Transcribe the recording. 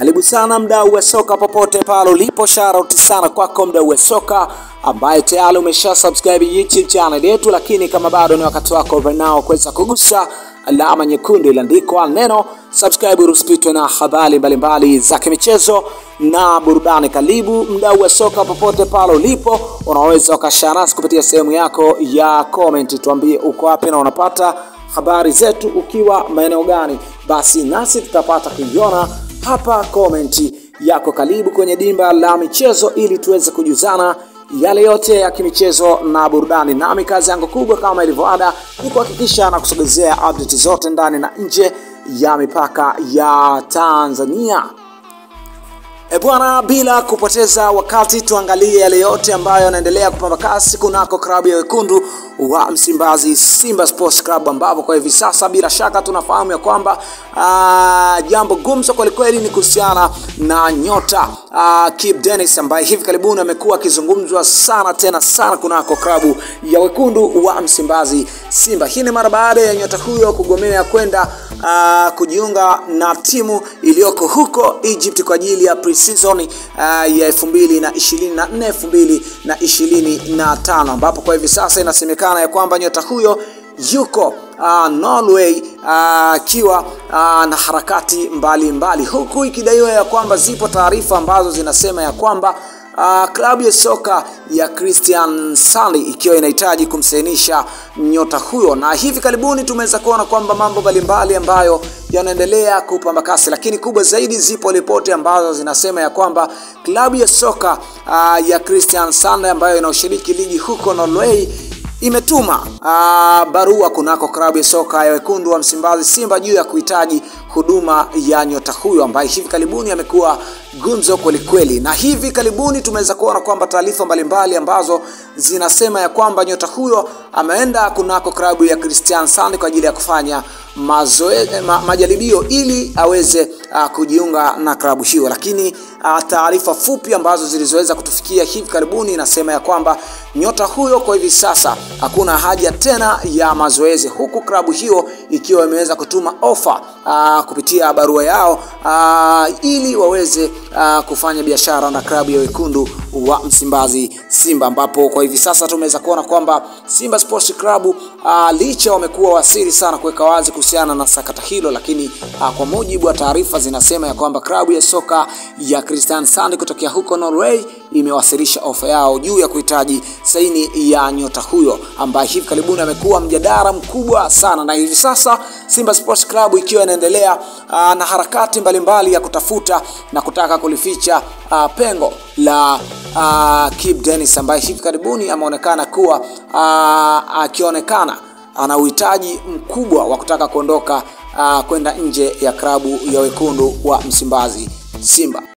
Karibu sana mdau wa soka popote pale ulipo, shout sana kwako mdau wa soka ambaye tayari umesha subscribe YouTube channel yetu, lakini kama bado ni wakati wako right now kuweza kugusa alama nyekundu iliandikwa neno subscribe, usipitwe na habari mbalimbali za kimichezo na burudani. Karibu mdau wa soka popote pale ulipo, unaweza ukashare nasi kupitia sehemu yako ya comment, tuambie uko wapi na unapata habari zetu ukiwa maeneo gani, basi nasi tutapata kuiona hapa komenti yako. Karibu kwenye dimba la michezo ili tuweze kujuzana yale yote ya kimichezo na burudani. Nami kazi yangu kubwa kama ilivyoada ni kuhakikisha na kusogezea update zote ndani na nje ya mipaka ya Tanzania. E bwana, bila kupoteza wakati tuangalie yale yote ambayo yanaendelea kupamba kasi kunako klabu ya wekundu wa Msimbazi Simba Sports Club, ambapo kwa hivi sasa bila shaka tunafahamu ya kwamba uh, jambo gumzo kwelikweli ni kuhusiana na nyota uh, Kibu Denis ambaye hivi karibuni amekuwa akizungumzwa sana tena sana kunako klabu ya wekundu wa Msimbazi Simba. Hii ni mara baada ya nyota huyo kugomea kwenda uh, kujiunga na timu iliyoko huko Egypt kwa ajili ya pre-season uh, ya 2024 2025 ambapo kwa hivi sasa inasemekana ya kwamba nyota huyo yuko uh, Norway akiwa uh, uh, na harakati mbalimbali mbali. Huku ikidaiwa ya kwamba zipo taarifa ambazo zinasema ya kwamba Uh, klabu ya soka ya Christian Sali ikiwa inahitaji kumsainisha nyota huyo, na hivi karibuni tumeweza kuona kwamba mambo mbalimbali ambayo yanaendelea kupamba kasi, lakini kubwa zaidi, zipo ripoti ambazo zinasema ya kwamba klabu ya soka uh, ya Christian Sali ambayo inaoshiriki ligi huko Norway imetuma uh, barua kunako klabu ya soka ya wekundu wa Msimbazi Simba juu ya kuhitaji huduma ya nyota huyo ambaye hivi karibuni amekuwa gumzo kwelikweli, na hivi karibuni tumeweza kuona kwamba taarifa mbalimbali ambazo zinasema ya kwamba nyota huyo ameenda kunako klabu ya Christian Sand kwa ajili ya kufanya mazoe, ma, majaribio ili aweze uh, kujiunga na klabu hiyo, lakini uh, taarifa fupi ambazo zilizoweza kutufikia hivi karibuni inasema ya kwamba nyota huyo kwa hivi sasa hakuna haja tena ya mazoezi, huku klabu hiyo ikiwa imeweza kutuma ofa uh, kupitia barua yao uh, ili waweze uh, kufanya biashara na klabu ya wekundu wa Msimbazi Simba, ambapo kwa hivi sasa tumeweza kuona kwamba Simba Sports Club uh, licha wamekuwa wasiri sana kuweka wazi kuhusiana na sakata hilo, lakini uh, kwa mujibu wa taarifa zinasema ya kwamba klabu ya soka ya Christian Sand kutokea huko Norway imewasilisha ofa yao juu ya kuhitaji saini ya nyota huyo ambaye hivi karibuni amekuwa mjadala mkubwa sana, na hivi sasa Simba Sports Club ikiwa inaendelea uh, na harakati mbalimbali mbali ya kutafuta na kutaka kulificha uh, pengo la uh, Kibu Denis ambaye hivi karibuni ameonekana kuwa uh, akionekana ana uhitaji mkubwa wa kutaka kuondoka uh, kwenda nje ya klabu ya wekundu wa Msimbazi Simba.